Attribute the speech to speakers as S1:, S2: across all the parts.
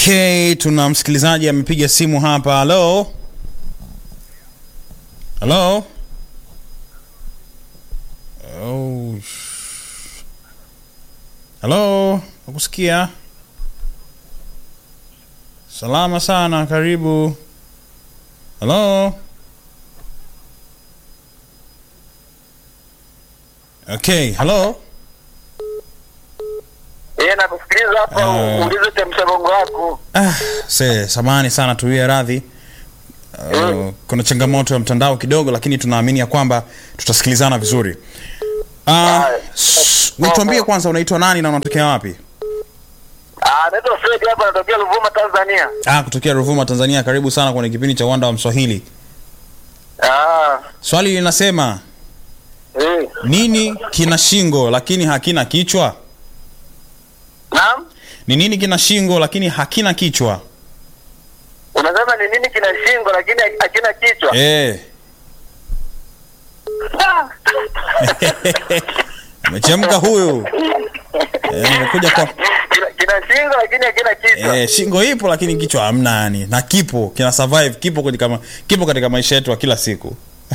S1: Okay, tuna msikilizaji amepiga simu hapa. Halo, halo. Oh. sh- Halo, nakusikia. Salama sana, karibu. Halo. Okay, halo.
S2: Yeye nakusikiliza hapa,
S1: Ah.
S2: uulize chemsha bongo wako.
S1: Ah, se, samahani sana tuwie radhi. Uh, kuna changamoto ya mtandao kidogo, lakini tunaamini ya kwamba tutasikilizana vizuri. Uh, s- nituambie kwanza unaitwa nani na unatokea wapi?
S2: Ah, naitwa Fred hapa, natokea Ruvuma, Tanzania.
S1: Ah, kutokea Ruvuma, Tanzania. Karibu sana kwenye kipindi cha Uwanda wa Mswahili.
S2: Ah,
S1: Swali linasema
S2: eh.
S1: nini kina shingo lakini hakina kichwa?
S2: Naam?
S1: Ni nini kina shingo lakini hakina kichwa?
S2: Unasema ni nini kina shingo lakini hakina kichwa?
S1: Eh,
S2: Ah.
S1: amechemka huyu. Eh, amekuja kwa
S2: Kina, kina shingo lakini hakina kichwa.
S1: Eh, shingo ipo lakini kichwa hamna yani. Na kipo, kina survive, kipo kwenye kama kipo katika maisha yetu ya kila siku.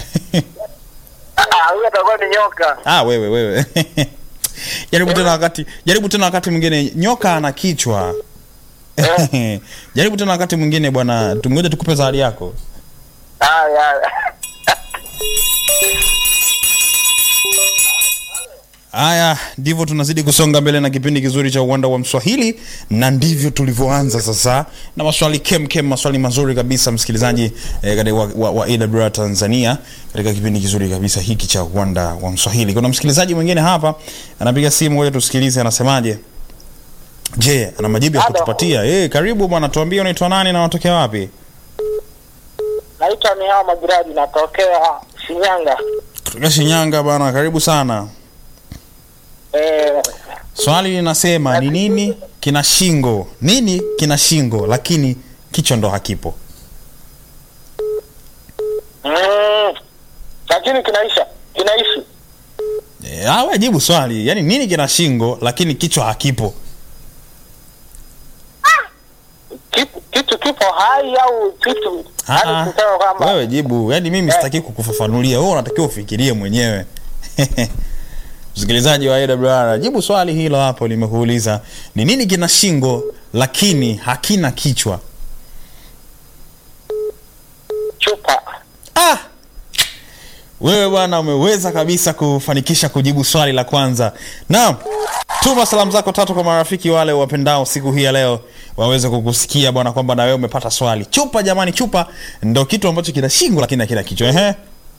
S2: Ah, huyo atakuwa ni nyoka.
S1: ah, wewe wewe. jaribu tena wakati jaribu tena wakati mwingine nyoka ana kichwa. jaribu tena wakati mwingine bwana, tungoje tukupe zawadi yako.
S2: Ah, ya.
S1: Haya, ndivyo tunazidi kusonga mbele na kipindi kizuri cha uwanda wa Mswahili, na ndivyo tulivyoanza sasa na maswali kem kem, maswali mazuri kabisa msikilizaji eh, katika wa, wa, wa AWR Tanzania katika kipindi kizuri kabisa hiki cha uwanda wa Mswahili. Kuna msikilizaji mwingine hapa anapiga simu, ngoja tusikilize anasemaje. Je, ana majibu ya
S2: Halo.
S1: kutupatia? Eh, karibu bwana, tuambie unaitwa nani na unatokea wapi?
S2: Naitwa Mihao Magiradi, natokea Shinyanga.
S1: Kutoka Shinyanga bwana, karibu sana.
S2: Eh,
S1: Swali linasema ni nini kina shingo? Nini kina shingo lakini kichwa ndo hakipo?
S2: mm, lakini kinaisha, kinaishi.
S1: E, awe jibu swali. Yaani nini kina shingo lakini kichwa hakipo?
S2: Kitu, kitu kipo hai au kitu
S1: Ah, ah.
S2: hadi kusema kwamba
S1: Wewe jibu. Yaani mimi sitaki kukufafanulia. Wewe unatakiwa ufikirie mwenyewe. Msikilizaji wa AWR, jibu swali hilo hapo limekuuliza. Ni nini kina shingo lakini hakina kichwa?
S2: chupa
S1: Ah! Wewe bwana umeweza kabisa kufanikisha kujibu swali la kwanza. Naam. Tuma salamu zako tatu kwa marafiki wale wapendao siku hii ya leo waweze kukusikia bwana kwamba na wewe umepata swali. Chupa jamani, chupa ndo kitu ambacho kina shingo lakini hakina kichwa. Ehe.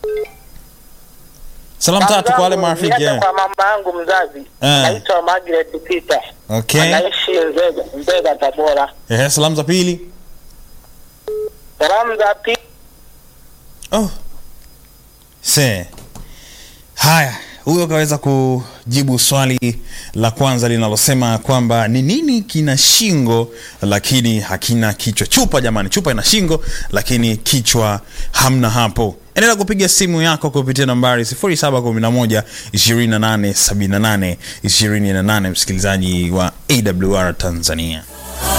S1: Salamu tatu kwa wale marafiki.
S2: Nienda
S1: Eh.
S2: kwa mama yangu mzazi
S1: Eh.
S2: naitwa Margaret Peter
S1: Okay.
S2: anaishi Nzega, Nzega Tabora.
S1: Ehe, salamu za pili.
S2: Salamu za pili
S1: Oh. Se. Haya, huyo kaweza kujibu swali la kwanza linalosema kwamba ni nini kina shingo lakini hakina kichwa. Chupa jamani, chupa ina shingo lakini kichwa hamna hapo. Endelea kupiga simu yako kupitia nambari 0711 2878 28 msikilizaji wa AWR Tanzania.